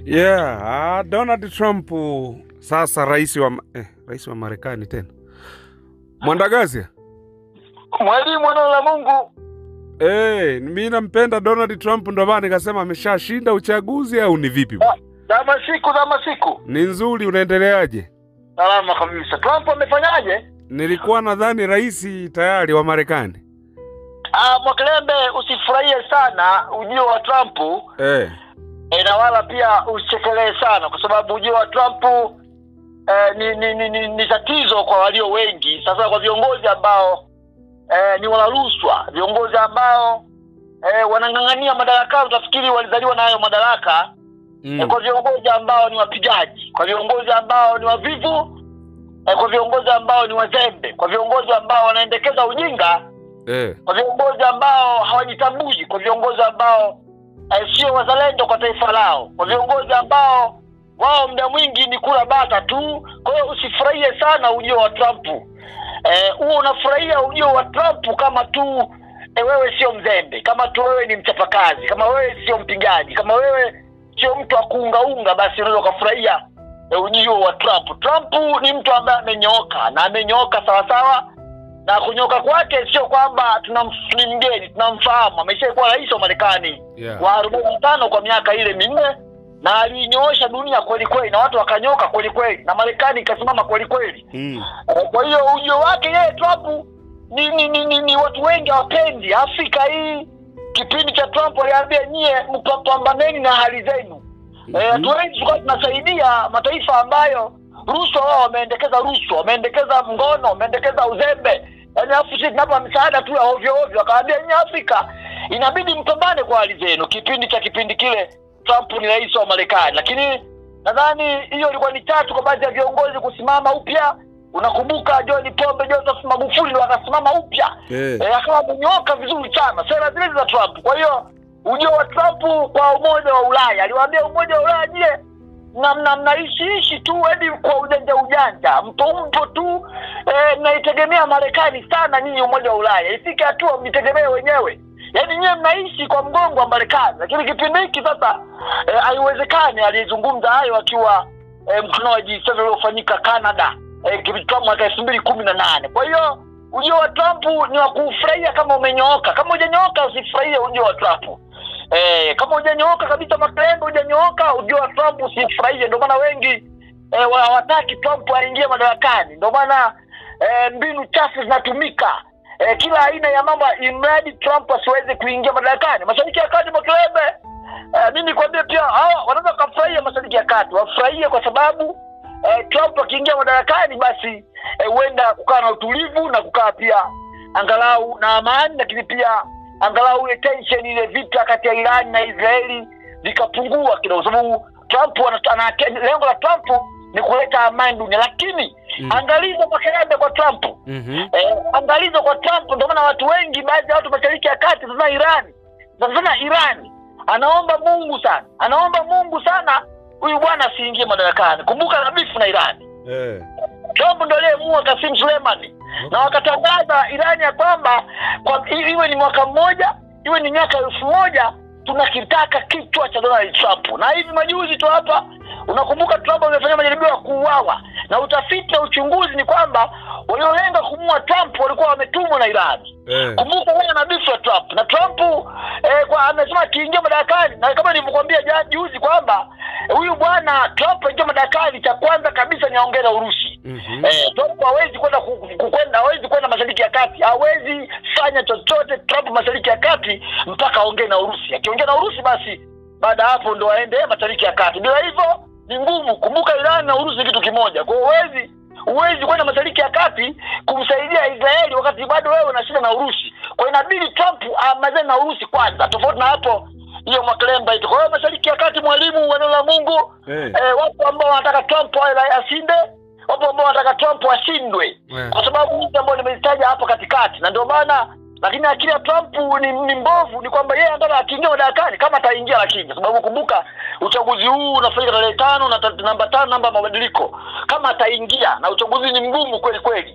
Yeah, ah, Donald Trump sasa rais wa eh, rais wa Marekani tena. Mwandagazi? Mwalimu neno la Mungu. Eh, mimi nampenda Donald Trump ndo maana nikasema ameshashinda uchaguzi au ni vipi? bwana? Zama siku zama siku. Ni nzuri unaendeleaje? Salama kabisa. Trump amefanyaje? Nilikuwa nadhani rais tayari wa Marekani. Ah, Mwakilembe usifurahie sana ujio wa Trump Eh, e, na wala pia usichekelee sana kwa sababu ujio wa Trump eh, ni, ni, ni, ni, ni tatizo kwa walio wengi, sasa kwa viongozi ambao eh, ni wanarushwa, viongozi ambao eh, wanang'ang'ania madaraka, utafikiri walizaliwa na hayo madaraka mm. eh, kwa viongozi ambao ni wapigaji, kwa viongozi ambao ni wavivu eh, kwa viongozi ambao ni wazembe, kwa viongozi ambao wanaendekeza ujinga, eh, kwa viongozi ambao hawajitambui, kwa viongozi ambao eh, sio wazalendo kwa taifa lao, kwa viongozi ambao wao muda mwingi ni kula bata tu. Kwa hiyo usifurahie sana ujio wa Trump. Eh, huo unafurahia ujio wa Trump kama tu eh, wewe sio mzembe, kama tu wewe ni mchapakazi, kama wewe sio mpigaji, kama wewe sio mtu wa kuungaunga, basi unaweza ukafurahia eh, ujio wa Trump. Trump ni mtu ambaye amenyooka na amenyooka sawasawa na kunyoka kwake sio kwamba tunam- ni mgeni, tunamfahamu. Ameshakuwa rais wa Marekani yeah. wa arobaini na tano kwa miaka ile minne na aliinyoosha dunia kweli kweli, na watu wakanyoka kweli kweli, na Marekani ikasimama kweli kweli. Mm. Eh, Kwa hiyo ujio wake yeye Trump ni, ni, ni, ni, ni watu wengi hawapendi. Afrika hii kipindi cha Trump aliambia nyie mpambaneni na hali zenu. Eh, Watu wengi tulikuwa tunasaidia mataifa ambayo rushwa, wao wameendekeza rushwa, wameendekeza mgono, wameendekeza uzembe. Yaani afu sisi tunapa msaada tu ya ovyo ovyo, akawaambia nyinyi Afrika inabidi mpambane kwa hali zenu. Kipindi cha kipindi kile Trump ni rais wa Marekani, lakini nadhani hiyo ilikuwa ni tatu kwa baadhi ya viongozi kusimama upya. Unakumbuka John Pombe Joseph Magufuli ndo akasimama upya Eh. e, akawa amenyoka vizuri sana sera zile za Trump. Kwa hiyo ujio wa Trump kwa umoja wa Ulaya, aliwaambia umoja wa Ulaya, je, na mna mnaishiishi tu hadi kwa ujanja ujanja, mpo mpo tu e, mnaitegemea Marekani sana nyinyi umoja wa Ulaya, ifike hatua mjitegemee wenyewe. Yaani nyewe mnaishi kwa mgongo wa Marekani, lakini kipindi hiki sasa eh, haiwezekani. Aliyezungumza hayo akiwa eh, mkutano wa G7 uliofanyika Canada eh, kipindi mwaka elfu mbili kumi na nane. Kwa hiyo ujio wa Trump ni wa kufurahia kama umenyooka. Kama hujanyooka usifurahie ujio wa Trump. Eh, kama hujanyooka kabisa, Makelendo, hujanyooka ujio wa Trump usifurahie. Ndio maana wengi eh, wa- hawataki Trump aingie madarakani. Ndio maana eh, mbinu chafu zinatumika eh, kila aina ya mambo, imradi Trump asiweze kuingia madarakani. Mashariki ya Kati, Makelebe, eh, mimi nikwambie pia hawa wanaweza wakafurahia Mashariki ya Kati, wafurahie kwa sababu eh, Trump akiingia madarakani basi eh, huenda kukaa na utulivu na kukaa pia angalau na amani, lakini pia angalau ile tension ile vita kati ya Irani na Israeli vikapungua kidogo, kwa sababu Trump ana- ana- lengo la Trump ni kuleta amani dunia, lakini Mm. angalizo makelebe kwa Trump Mhm. eh, angalizo kwa Trump. Ndio maana watu wengi, baadhi ya watu mashariki ya kati, sasa Irani, sasa sana Irani anaomba Mungu sana, anaomba Mungu sana huyu bwana asiingie madarakani. Kumbuka na bifu na Irani. Eh. Trump ndo aliyemuua Kasim Suleimani na wakatangaza Irani ya kwamba kwa i- iwe ni mwaka mmoja iwe ni miaka elfu moja tunakitaka kichwa cha Donald Trump. Na hivi majuzi tu hapa, unakumbuka Trump amefanya majaribio ya kuuawa, na utafiti na uchunguzi ni kwamba waliolenga kumuua Trump walikuwa wametumwa na Irani. Eh. Kumbuka wewe na bifu ya Trump na Trump eh, kwa amesema akiingia madarakani, na kama nilivyokuambia ja- juzi kwamba eh, huyu bwana Trump aingia madarakani, cha kwanza kabisa ni aongee na Urusi. Mhm. Eh, Trump hawezi kwenda ku- ku- kwenda hawezi kwenda mashariki ya kati, hawezi fanya chochote Trump mashariki ya kati mpaka aongee na Urusi. Akiongea na Urusi, basi baada ya hapo ndo aende mashariki ya kati. Bila hivyo ni ngumu. Kumbuka Iran na Urusi ni kitu kimoja, kwa hiyo huwezi huwezi kwenda mashariki ya kati kumsaidia Israeli wakati bado wewe una shida na Urusi. Kwa hiyo inabidi Trump amalizane na Urusi kwanza, tofauti na hapo hiyo makalemba ito. Kwa hiyo mashariki ya kati, mwalimu wa neno la Mungu Eh. eh, wapo ambao wanataka Trump awe rai- ashinde, wapo ambao wanataka Trump ashindwe, Eh. kwa sababu hizi ambayo nimezitaja hapa katikati, na ndio maana lakini akili ya Trump ni, ni mbovu, ni kwamba yeye anataka akiingia madarakani kama ataingia, lakini kwa sababu kumbuka uchaguzi huu unafanyika tarehe tano na ta- namba tano namba ya mabadiliko, kama ataingia na uchaguzi ni mgumu kweli kweli, kama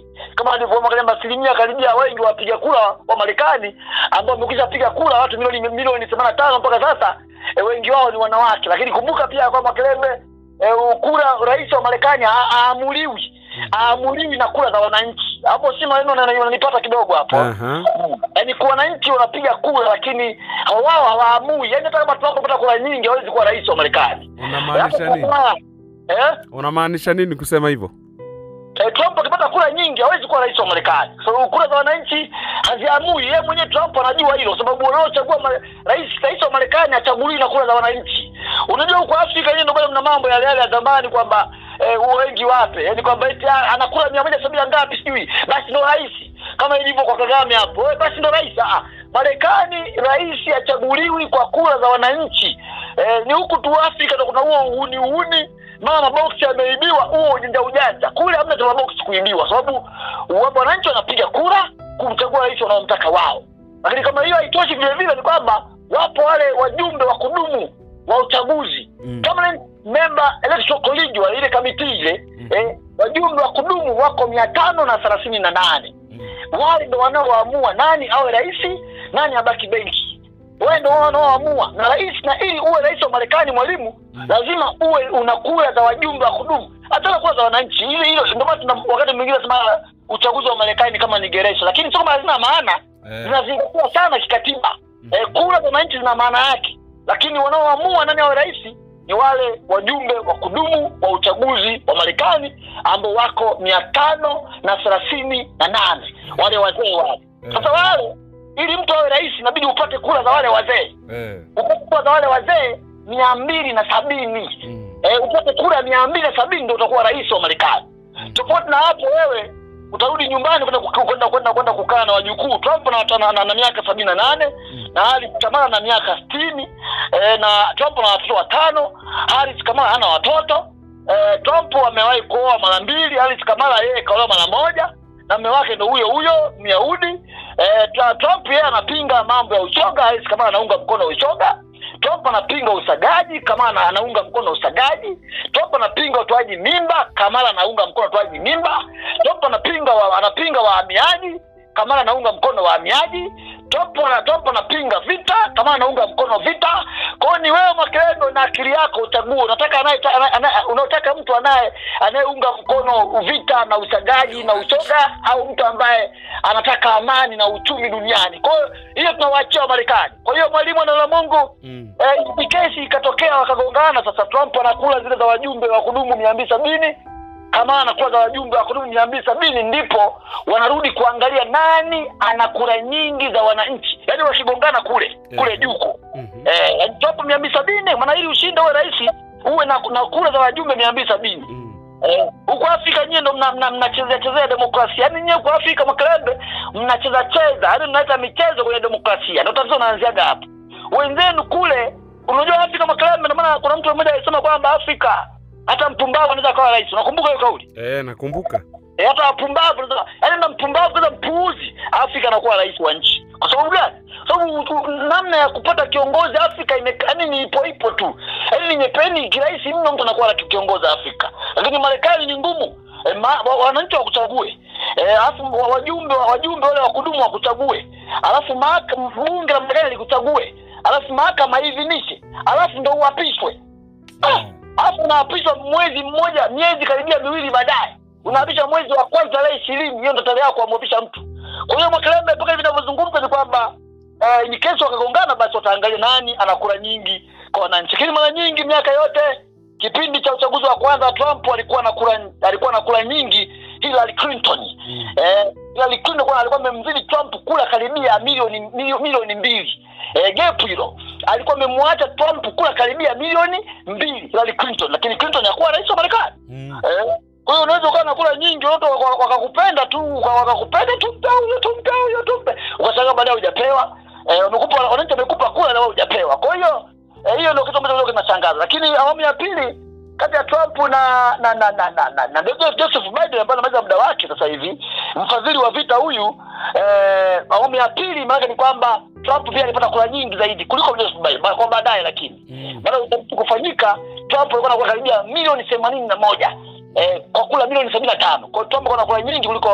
kama alivyoangalia asilimia karibia wengi wapiga kura wa Marekani ambao wamekwisha piga kura watu milioni milioni themanini na tano mpaka sasa e, wengi wao ni wanawake, lakini kumbuka pia kwamba Kilembe e, kura rais wa Marekani ha- haamuliwi haamuliwi na kura za wananchi. Hapo si maneno na- yananipata kidogo hapo Aha. yaani kwa wananchi wanapiga kura, lakini wao hawaamui. Yaani hata kama Trump apata kura nyingi hawezi kuwa rais wa Marekani. Unamaanisha Hapo nini? sasa, Eh? Unamaanisha nini kusema hivyo? Eh, Trump akipata kura nyingi hawezi kuwa rais wa Marekani. Kwa sababu kura za wananchi haziamui. Yeye mwenyewe Trump anajua hilo, sababu wanaochagua ma- rais rais wa Marekani hachaguliwi na kura za wananchi. Unajua huko Afrika yenyewe ndio bado mna mambo yale yale ya zamani kwamba eh, wengi wape, yaani kwamba eti ah, ana kura mia moja sabini na ngapi sijui, basi ndo rais, kama ilivyo kwa Kagame hapo, eh, basi ndo rais. Ah, Marekani rais hachaguliwi kwa kura za wananchi. Eh, ni huku tu Afrika ndo kuna huo uhuni uhuni mara maboksi yameibiwa, huo ujanja ujanja. Kule hamna cha maboksi kuibiwa, sababu wa- wananchi wanapiga kura kumchagua rais wanaomtaka wao. Lakini kama hiyo haitoshi, vile vile ni kwamba wapo wale wajumbe wa kudumu wa uchaguzi Mm. permanent member electoral college wa ile kamiti ile Mm. eh, wajumbe wa kudumu wako mia tano na thelathini na nane wale ndo wanaoamua nani awe rais nani abaki benki wale ndo wanaoamua na rais na ili uwe rais wa marekani mwalimu Mm. lazima uwe una kura za wajumbe wa kudumu hata na kura za wananchi ile hilo ndio maana tuna- wakati mwingine nasema uchaguzi wa marekani kama ni geresha lakini sio kama hazina maana Eh. zinazingatiwa sana kikatiba eh, kura za wananchi zina maana yake lakini wanaoamua nani awe rais ni wale wajumbe wa kudumu wa uchaguzi wa marekani ambao wako mia tano na thelathini na nane wale wazee wale Eh. sasa wale ili mtu awe rais inabidi upate kura za wale wazee Eh. upate kura za wale wazee mia mbili na sabini Mm. eh, upate kura mia mbili na sabini ndo utakuwa rais wa marekani Mm. tofauti na hapo wewe utarudi nyumbani kwenda kuka- kwenda kwenda kwenda kukaa na wajukuu trump na, na, na, na miaka sabini na nane Mm. na haris kamala na miaka sitini eh, na trump na watoto watano haris kamala hana watoto eh, trump amewahi kuoa mara mbili haris kamala yeye kaolewa mara moja na mme wake ndo huyo huyo myahudi eh, Tra- trump yeye anapinga mambo ya ushoga haris kamala anaunga mkono ushoga Trump anapinga usagaji, Kamala anaunga mkono usagaji. Trump anapinga utoaji mimba, Kamala anaunga mkono utoaji mimba. Trump anapinga wa, anapinga wahamiaji, Kamala anaunga mkono wahamiaji. Trump ana Trump anapinga vita, Kamala anaunga mkono vita. Kwa hiyo ni wewe Makelendo na akili yako uchague, unataka anaye ana- ana- unataka mtu anaye anayeunga mkono vita na usagaji na ushoga au mtu ambaye anataka amani na uchumi duniani. Kwa hiyo hiyo tunawaachia Wamarekani. Kwa hiyo mwalimu neno la Mungu Mm. Eh, hii kesi ikatokea wakagongana. Sasa Trump anakula zile za wajumbe wa kudumu mia mbili sabini kama anakula za wajumbe wa kudumu mia mbili sabini ndipo wanarudi kuangalia nani ana kura nyingi za wananchi, yaani wakigongana kule kule Eh. juko Mhm. eh, yaani Trump mia mbili sabini maana ili ushinde uwe rais uwe na, na kura za wajumbe mia mbili sabini Mm. Eh, huko Afrika nyie ndo mnachezea mna, mnachezea chezea demokrasia. Yaani nyie kwa Afrika makelebe mnacheza cheza, yaani mnaleta michezo kwenye demokrasia. Ndio tatizo naanziaga hapo. Wenzenu kule, unajua Afrika makelebe, ndio maana kuna mtu mmoja alisema kwamba Afrika hata mpumbavu anaweza kuwa rais. Unakumbuka hiyo kauli? Eh, nakumbuka. E, hata wapumbavu wanaweza- yaani na mpumbavu kwanza mpuuzi Afrika anakuwa rais wa nchi. Kwa sababu gani? Sababu u- namna ya kupata kiongozi Afrika ime yaani ni ipo ipo tu. Yaani ni nyepeni kirahisi mno mtu anakuwa na kiongozi Afrika. Lakini Marekani ni ngumu. E, ma, wa, wananchi wakuchague. Eh, alafu wa- wajumbe wajumbe wale wa kudumu wakuchague. Alafu mahakama bunge la Marekani likuchague. Alafu mahakama iidhinishe. Alafu ndo uapishwe. Ah, alafu unaapishwa mwezi mmoja miezi karibia miwili baadaye unaapishwa mwezi wa kwanza tarehe ishirini hiyo ndo tarehe yako kumwapisha mtu kwa hiyo mwakelembe mpaka hivi inavyozungumza ni kwamba eh, ni kesi wakagongana basi wataangalia nani ana kura nyingi kwa wananchi lakini mara nyingi miaka yote kipindi cha uchaguzi wa kwanza trump alikuwa na kura alikuwa na kura nyingi hillary clinton Mm. eh, Hillary Clinton kwa alikuwa amemzidi Trump kula karibia milioni milio- milioni mbili eh, gap hilo alikuwa amemwacha Trump kula karibia milioni mbili Hillary Clinton, lakini Clinton hakuwa rais wa Marekani Mm. eh. Kwa hiyo unaweza ukawa na kula nyingi, watu waka- wakakupenda tu waka- wakakupenda tumpe huyo tumpe huyo tumpe, ukashangaa baadaye hujapewa eh, wamekupa wananchi wamekupa kula na wewe hujapewa. Kwa hiyo eh, hiyo ndio kitu ambacho kidogo kinashangaza, lakini awamu ya pili kati ya Trump na na na na na, na, na Joseph Joseph Biden ambaye anamaliza muda wake sasa hivi, mfadhili wa vita huyu eh, awamu ya pili, maana ni kwamba Trump pia alipata kura nyingi zaidi kuliko Joseph Biden ba- kwa baadaye, lakini Mm. baada ya utafiti kufanyika, Trump alikuwa na kura karibia milioni themanini na moja eh, kwa kula milioni sabini na tano. Kwa hiyo Trump alikuwa na kura nyingi kuliko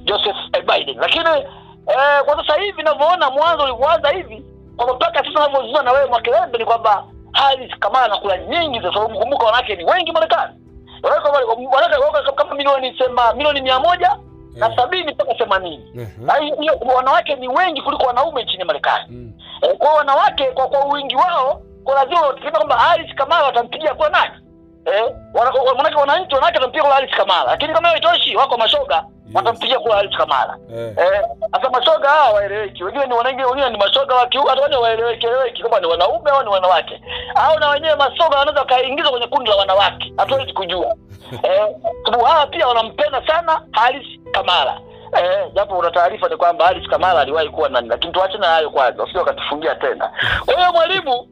Joseph eh, Biden. Lakini eh, kwa sasa hivi ninavyoona mwanzo ulivyoanza hivi kwamba mpaka sasa navyozungumza na wewe Mwakilembe ni kwamba Harris Kamala anakula nyingi, kwa sababu kumbuka wanawake ni wengi Marekani, wanawake wanawake wako kama milioni sema milioni mia moja na Eh. sabini mpaka themanini. Aha. Na hiyo- hiyo wanawake ni wengi kuliko wanaume nchini Marekani. Mm. Eh, kwa wanawake kwa kwa wingi wao kwa lazima wategemea kwamba Harris Kamala watampigia kwa nani? Eh, wana- wa- manake wananchi wanawake watampigia kwa Harris Kamala, lakini kama haitoshi wako mashoga watampigia kwa Harris Kamala. Eh. Eh, sasa mashoga hawa waeleweki, wengine ni wanangi, wengine ni mashoga wa kiume, hata wale waeleweki eleweki kama ni wanaume au ni wanawake, au na wenyewe mashoga wanaweza wakaingizwa kwenye kundi la wanawake, hatuwezi kujua eh, sababu hawa pia wanampenda sana Harris Kamala. Eh, japo una taarifa ni kwamba Harris Kamala aliwahi kuwa nani, lakini tuache na hayo kwanza, usije wakatufungia tena. Kwa hiyo mwalimu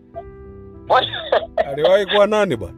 aliwahi kuwa nani bwana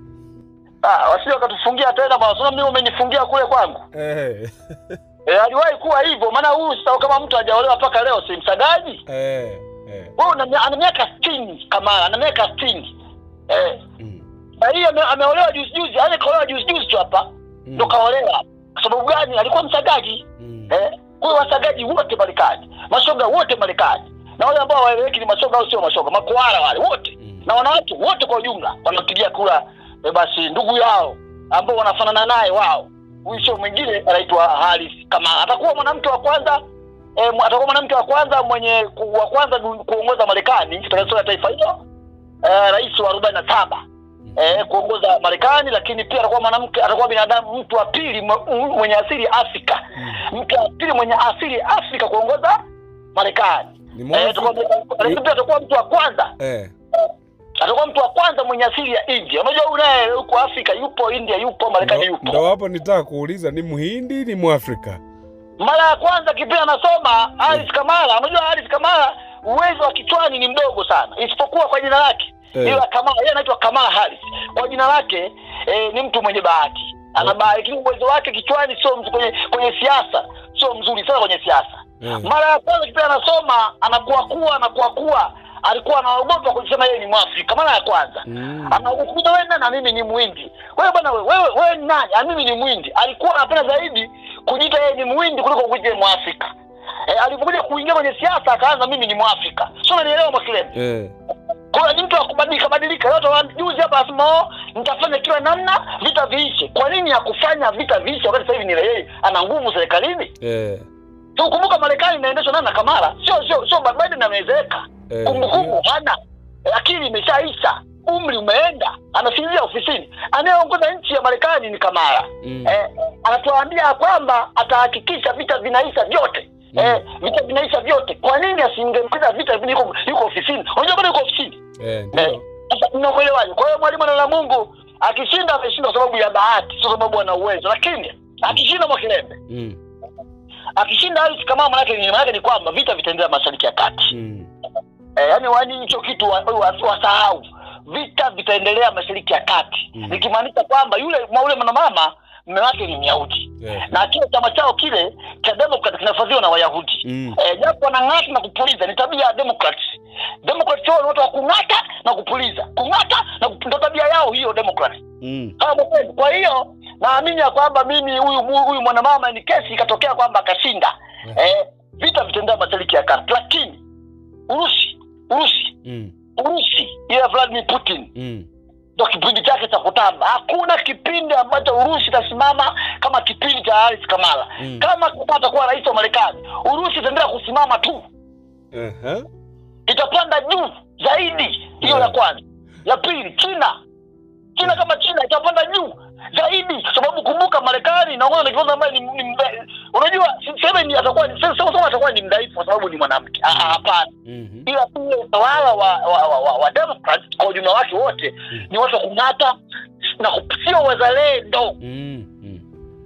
ah, wasije wakatufungia tena bwana, sasa mimi umenifungia kule kwangu. eh. Eh, aliwahi kuwa hivyo, maana huyu sasa kama mtu hajaolewa mpaka leo si msagaji. Eh. Eh. Wewe una ana miaka 60 Kamala, ana miaka 60. Eh, Mm. na hii ame, ameolewa juzi juzi, yani kaolewa juzi juzi tu hapa. Mm. Ndo kaolewa. Kwa sababu gani? Alikuwa msagaji. Mm. Eh, kwa hiyo wasagaji wote Marekani, mashoga wote Marekani. Na wale ambao waeleweki ni mashoga au sio mashoga, makwara wale wote. Mm. Na wanawake wote kwa ujumla wanampigia kura eh, basi ndugu yao ambao wanafanana naye wao. Huyu sio mwingine anaitwa Harris Kamala. Atakuwa mwanamke wa kwanza eh, mu- atakuwa mwanamke wa kwanza mwenye ku, wa kwanza du- kuongoza Marekani katika historia ya taifa hilo. Eh, rais wa 47 eh, kuongoza Marekani, lakini pia atakuwa mwanamke, atakuwa binadamu mtu wa pili mwe- mwenye asili ya Afrika, Mm. mtu wa pili mwenye asili ya Afrika kuongoza Marekani. Ni Eh, Mwafrika? atakuwa- lakini pia atakuwa mtu wa kwanza, Eh. atakuwa mtu wa kwanza mwenye asili ya India. Unajua huyu naye huko Afrika yupo, India yupo, Marekani Ndo- yupo. Ndo hapo nitaka kuuliza ni Mhindi ni Mwafrika? Mara ya kwanza kipindi anasoma Harris Kamala, unajua Harris Kamala uwezo wa kichwani ni mdogo sana, isipokuwa kwa jina lake Eh. ila Kamala, yeye anaitwa Kamala Harris. Kwa jina lake eh, ni mtu mwenye bahati, ana Eh. bahati, lakini uwezo wake kichwani sio mzuri kwenye kwenye siasa, sio mzuri sana kwenye siasa. Eh. Mara ya kwanza kipindi anasoma anakuwa kuwa anakuwa kuwa alikuwa anaogopa kusema yeye ni Mwafrika mara ya kwanza Mm. anakuja wewe nani na mimi ni Muhindi. Wewe bwana wewe wewe wewe ni nani? Ah, mimi ni Muhindi. Alikuwa anapenda zaidi kujiita yeye ni Muhindi kuliko kujiita yeye Mwafrika. Eh, alipokuja kuingia kwenye siasa akaanza mimi ni Mwafrika. Sio unanielewa Mwakilemi? Eh. Kwa hiyo ni mtu wa kubadilika badilika. Leo tawa juzi hapa asema "Oh, nitafanya kila namna vita viishe. Kwa nini hakufanya vita viishe wakati sasa hivi ni yeye ana nguvu serikalini? Eh. So kumbuka Marekani inaendeshwa nani na Kamala? Sio sio sio Biden amezeeka. Eh. Kumbukumbu hana, akili imeshaisha, umri umeenda, anasinzia ofisini. Anayeongoza nchi ya Marekani ni Kamala. Mm. Eh, anatuambia kwamba atahakikisha vita vinaisha vyote. Mm. Eh, vita vinaisha vyote. Kwa nini asingemaliza vita hivi yuko, yuko ofisini? Unajua bado yuko ofisini. Eh. Eh, Ndio. sasa mnakuelewaje? Kwa hiyo mwalimu neno la Mungu akishinda ameshinda kwa sababu ya bahati, sio sababu ana uwezo. Lakini akishinda Mwakilembe, Mm. akishinda Harris Kamala, maana yake ni maana yake ni kwamba vita vitaendelea Mashariki ya Kati. Mm. Eh, yaani wani hicho kitu wasahau wa, wa wasahau. vita vitaendelea mashariki ya kati Mm. nikimaanisha kwamba yule ule mwanamama mme wake ni myahudi Eh. na kile chama chao kile cha Democrat kinafadhiliwa na wayahudi Mm. eh, japo wanang'ata na kupuliza ni tabia ya Democrats Democrats wao ni watu wa kung'ata na kupuliza kung'ata na kup- ndo tabia yao hiyo Democrats Mm. kama kweli. Kwa hiyo naamini ya kwamba mimi huyu huyu mwanamama ni kesi ikatokea kwamba akashinda, eh, vita vitaendelea mashariki ya kati, lakini Urusi Urusi Mm. Urusi ile ya Vladimir Putin Mm. ndo kipindi chake cha kutamba. Hakuna kipindi ambacho Urusi itasimama kama kipindi cha Harris Kamala. Mm. Kama Kamala atakuwa rais wa Marekani, Urusi itaendelea kusimama tu, Aha. itapanda juu zaidi. Hiyo Yeah. la kwanza. La pili, China China kama China itapanda juu zaidi, sababu kumbuka, Marekani inaongoza na kiongozi ambaye ni, ni mda- unajua siseme ni atakuwa ni sema sema atakuwa ni mdhaifu kwa sababu ni mwanamke. Ah, ah, Hapana, Mhm. ila pia utawala wa wa, wa, wa, wa Democrats kwa ujumla wake wote Mm. ni watu wa kung'ata na ku- sio wazalendo, Mm. Mm.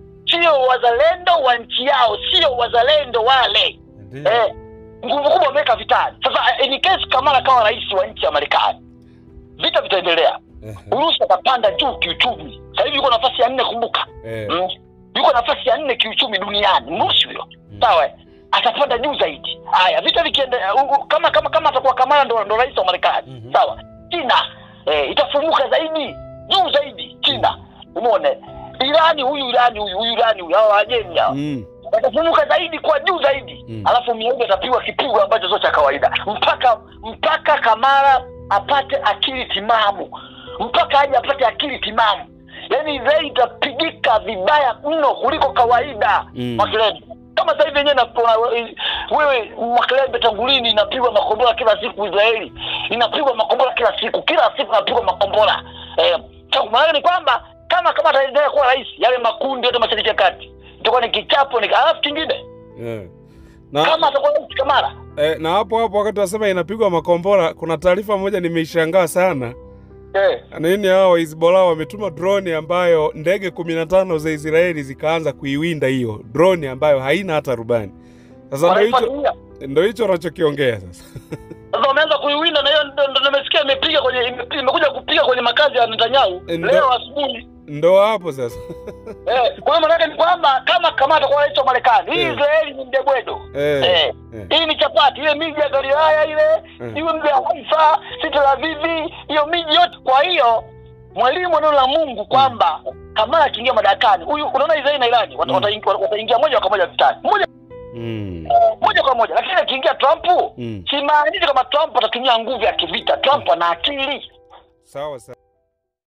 sio wazalendo wa nchi yao, sio wazalendo wale Ndio. eh, nguvu kubwa wameweka vitani. Sasa in case Kamala kawa rais wa nchi ya Marekani, vita vitaendelea. Aha. Urusi atapanda juu kiuchumi. Sasa hivi yuko nafasi ya nne, kumbuka Eh. mm. yuko nafasi ya nne kiuchumi duniani, Mrusi huyo Mm. sawa, eh? atapanda juu zaidi. Haya, vita vikiendelea, u- u- kama kama kama atakuwa Kamala ndo, ndo rais wa Marekani Mhm. sawa, China eh, itafumuka zaidi juu zaidi. China umeone, Irani huyu Irani huyu huyu Irani huyu hawa Wajemi hawa Mm. watafunuka zaidi kwa juu zaidi Mm. alafu Myahudi atapigwa kipigo ambacho sio cha kawaida mpaka mpaka Kamara apate akili timamu mpaka aje apate akili timamu yaani Israeli itapigika vibaya mno kuliko kawaida Mm. Makelele kama sasa hivi yenyewe na wewe Makelele tangulini inapigwa makombora kila siku Israeli inapigwa makombora kila siku kila siku inapigwa makombora eh, cha- maana ni kwamba kama kama ataendelea kuwa rais yale makundi yote mashariki ya kati itakuwa ni kichapo ni alafu kingine Yeah. Na, kama atakuwa rais Kamara eh, na hapo hapo wakati wasema inapigwa makombora, kuna taarifa moja nimeishangaa sana. eh, Nini hao Hezbollah wametuma droni ambayo ndege kumi na tano za Israeli zikaanza kuiwinda hiyo droni ambayo haina hata rubani. Sasa ndo hicho wanaifuatilia ndo hicho wanachokiongea sasa. sasa wameanza kuiwinda na hiyo ndo ndo nimesikia imepiga kwenye ime- imekuja kupiga kwenye makazi ya Netanyahu Ndo- leo asubuhi Ndo hapo sasa. eh, kwa hiyo maanake ni kwamba kama kama atakuwa rais wa Marekani hii Eh. Israeli ni mdebwedo Eh, eh. eh. hii ni chapati ile miji ya Galilaya ile Mm. iwe mji wa Haifa si Tel Aviv hiyo miji yote kwa hiyo mwalimu wa neno la Mungu kwamba Kamala akiingia madarakani huyu unaona Israeli na Irani wata- Mm. wataingia wataingia moja kwa moja vitani moja Mm. moja kwa moja lakini akiingia Trump Mm. simaanishi kama Trump atatumia nguvu ya kivita Trump ana akili Sawa sawa.